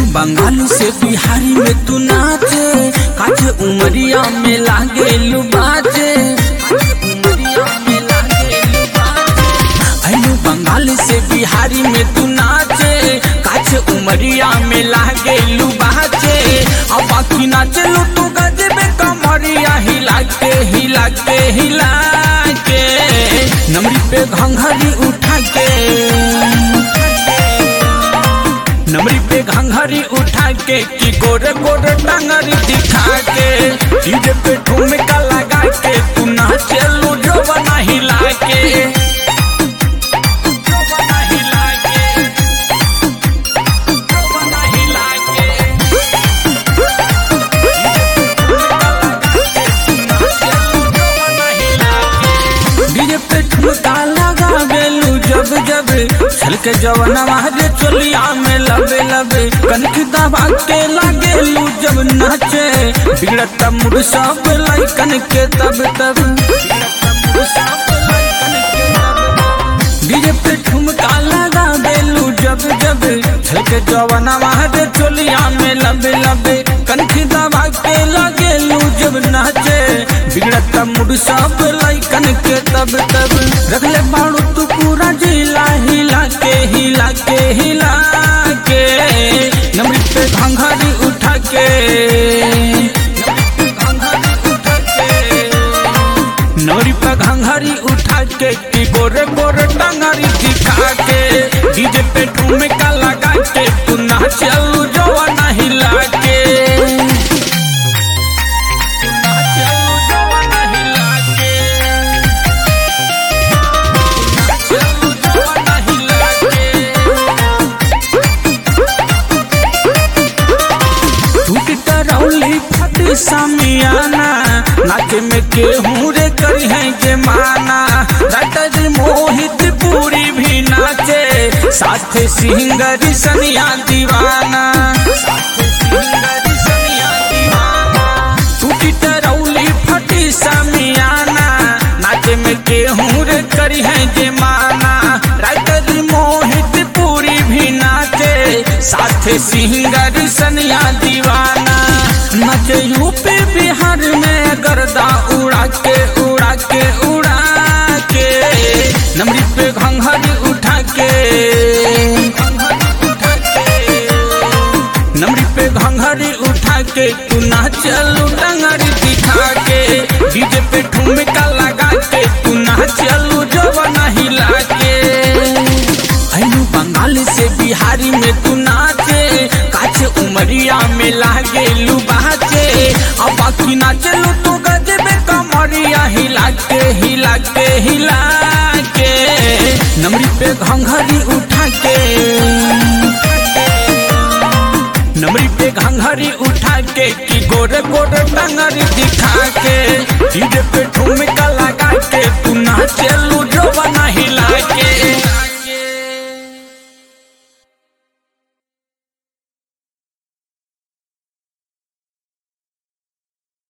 बंगाल से बिहारी में तू नाचे काचे उमरिया में लागे लुबाचे उमरिया में लागे लुबाचे अनु बंगाल से बिहारी में तू नाचे काचे उमरिया में लागे लुबाचे अब बाकी नाचे लो तू गजबे कमरिया हिला के हिला के हिला के नमरी पे घंघरी उठा के नमरी पे घंघरी उठा के कि गोरे गोरे टांगरी दिखा के डीजे पे ठुमका लगा के तू नाचे लो जो बना हिला के जो बना हिला के जो बना हिला के डीजे पे ठुमका लगा बेलू जब जब छल के जवना महाजे चोलिया में लबे लबे कनक दबा के लागेलू जब नाचे बिगड़त मुड़ सब लाइकन के तब तब डीजे पे ठुमका लगा बेलू जब जब छल के जवना महाजे चोलिया में लबे लबे कनक दबा के लागेलू जब नाचे बिगड़त मुड़ सब लाइकन के तब तब रखले बाड़ू तू पूरा जिला हिला के हिला के हिला के नमरी पे घंघरी उठा के नौरी पे घंघरी उठा के कि गोरे गोरे टंगरी दिखा के डीजे पे ठुमका लगा के तू नाचल जवाना हिला के करौली फटी समियाना नाचे में केहू रे करी है के माना राइटर मोहित पूरी भी नाचे साथ सिंगरी सनिया दीवाना साथ सिंगरी सनिया दीवाना टूटी टरौली फटी समियाना नाचे में केहू रे करी है जे माना राइटर मोहित पूरी भी नाचे साथ सिंगर सनिया दीवाना नाचे यूपी बिहार में गर्दा उड़ा के उड़ा के उड़ा के नमरी पे घंघरी उठा के नमरी पे घंघरी उठा के तू नाचलू डंगरी दिखा के डीजे पे ठुमका लगा के तू नाचलू जवाना हिला के अनु बंगाल से बिहारी में तू नाचे काचे उमरिया में लागे लुबाचे अब बाकी नाचे लो तू गजबे कमरिया हिला के हिला के हिला के नमरी पे घंघरी उठा के नमरी पे घंघरी उठा के कि गोरे गोरे टंगरी दिखा के डीजे पे ठुमका